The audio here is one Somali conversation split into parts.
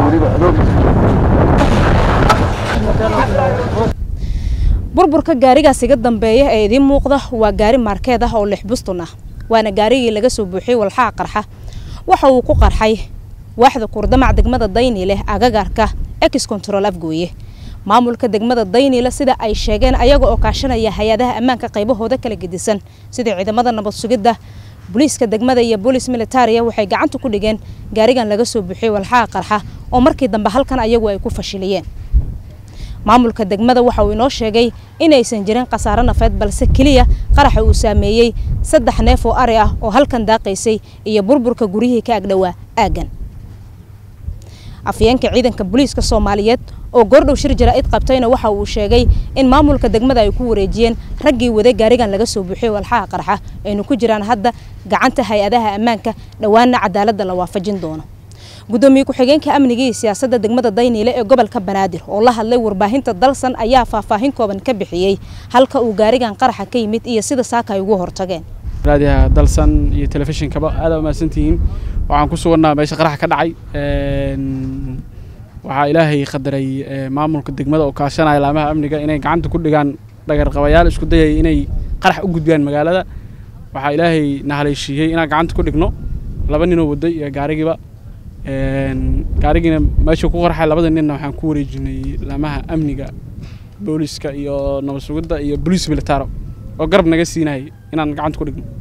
weliba adoogiisa burburka gaarigaas iga dambeeya ee idiin muuqda waa gaari maarkeed ah oo lix bustun ah waana gaarigii laga soo buuxiyey walxaha qarxa waxa uu ku qarxay waaxda kurdamac degmada dayniile agagarka ex control afgooye maamulka degmada dayniile sida ay sheegeen ayaga oo kaashanaya hay-adaha ammaanka qaybahooda kala gedisan sida ciidamada nabad sugidda booliiska degmada iyo boolis militaria waxay gacanta ku dhigeen gaarigan laga soo buuxiyey walxaha qarxa oo markii dambe halkan ayagu ay ku fashiliyeen maamulka degmada waxa uu inoo sheegay inaysan jirin khasaaro nafeed balse keliya qaraxa uu saameeyey saddex neef oo ari ah oo halkan daaqaysay iyo burburka guryihii ka agdhowaa aaggan afyeenka ciidanka booliiska soomaaliyeed oo goordhow shir jaraa'id qabtayna waxa uu sheegay in maamulka degmada ay ku wareejiyeen raggii waday gaarigan laga soo buuxiyey walxaha qarxa aynu ku jiraan hadda gacanta hay-adaha ammaanka dhowaana cadaaladda la waafajin doono gudoomiye ku-xigeenka amniga iyo siyaasadda degmada dayniile ee gobolka banaadir oo la hadlay warbaahinta dalsan ayaa faahfaahin kooban ka bixiyey halka uu gaarigan qaraxa ka yimid iyo sida saaka ay ugu hortageen raadiyaha dalsan iyo telefishinkaba aada umahadsantihiin waxaan ku sugannaha meesha qaraxa ka dhacay waxaa ilaahay qadaray maamulka degmada oo kaashanaya laamaha amniga inay gacanta ku dhigaan dhagarqabayaal isku dayaya inay qarax u gudbiyaan magaalada waxaa ilaahay na haleeshiiyey inaan gacanta ku dhigno laba ninoo waday iyo gaarigiiba gaarigiina meeshuu ku qarxay labada ninna waxaan ku wareejinay laamaha amniga booliska iyo nabad sugidda iyo boliis militaro oo garab naga siinayay inaan gacanta ku dhigno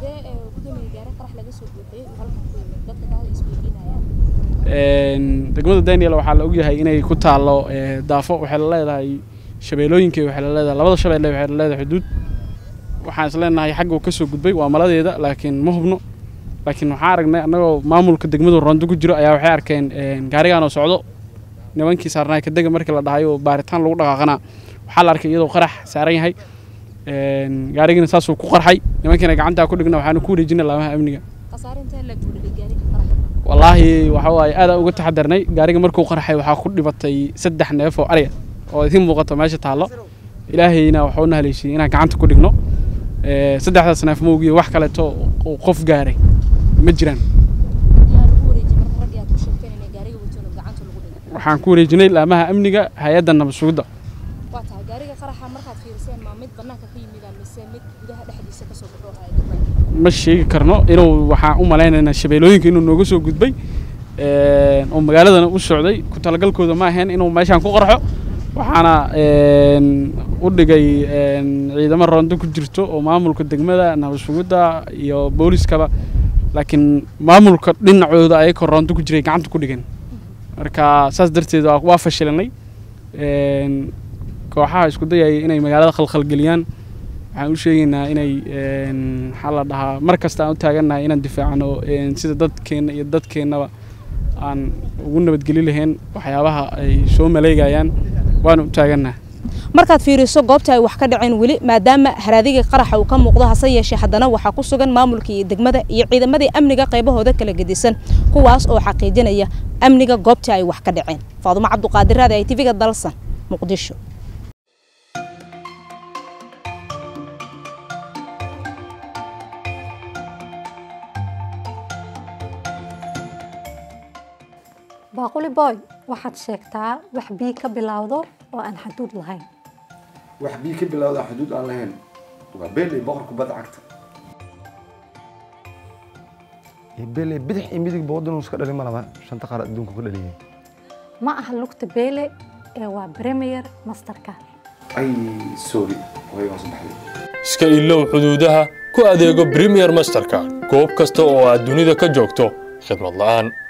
degmada daniel waxaa la ogyahay inay ku taallo daafo waxay la leedahay shabeelooyinka waxay la leedahay labada shabeelle waxay la leedahay xuduud waxaan is leenahay xagga uu ka soo gudbay waa maladeeda laakiin ma hubno laakiin waxaan aragnay annagoo maamulka degmadu rondo ku jiro ayaa waxay arkeen gaarigaan oo socdo nimankii saarnaay kadega markii la dhahay oo baaritaan lagu dhaqaaqanaa waxaa la arkay iyadoo qarax saaran yahay gaarigiina saasuu ku qarxay nimankiina gacantaa ku dhigna waxaanu ku wareejinay laamaha amniga wallaahi waxa waaye aadaan uga taxadarnay gaariga markuu qarxay waxaa ku dhibatay saddex neef oo arya oo idiin muuqato meesha taallo ilaahayna waxuu na haleeshiyey inaan gacanta ku dhigno saddexdaas neef moogiyo wax kaleeto oo qof gaaray ma jiraan waxaan ku wareejinay laamaha amniga hay-adda nabad sugidda ma sheegi karno inuu waxaan u malaynaynaa shabeelooyinka inuu nooga soo gudbay oo magaaladana u socday ku talagalkooda ma ahayn inuu meeshaan ku qarxo waxaana u dhigay ciidamo rondo ku jirto oo maamulka degmada nabad sugidda iyo booliskaba laakiin maamulka dhinacooda ayakoo rondo ku jiray gacanta ku dhigan marka saas darteed waa fashilanay kooxaha isku dayaya inay magaalada khalkhalgeliyaan waxaan u sheegaynaa inay maxaa la dhahaa mar kasta aan u taagannahay inaan difaacno sida dadkeenna iyo dadkeennaba aan ugu nabadgeli lahayn waxyaabaha ay soo maleegayaan waana u taagannaha markaad fiiriso goobta ay wax ka dhaceen weli maadaama haraadiga qaraxa uu ka muuqdo hase yeeshee haddana waxaa ku sugan maamulkii iyo degmada iyo ciidamadii amniga qaybahooda kala gedisan kuwaas oo xaqiijinaya amniga goobtii ay wax ka dhaceen faadumo cabduqaadir raadi ay tv-ga dalsan muqdisho baaquli boy waxaad sheegtaa wax bii ka bilowdo oo aan xaduud lahayn wax bii ka bilowda xuduud aan lahayn waa beel iyo boqor kubadda cagta bele bidix iyo midigba waddan iska dhalin ma laba shanta qaar adduunka ka dhaliyeen ma aha lugta beele ee waa premier masterka ay sorry way hoos baxday iska ilow xuduudaha ku adeego premier masterka goob kasta oo aad dunida ka joogto khidmad la'aan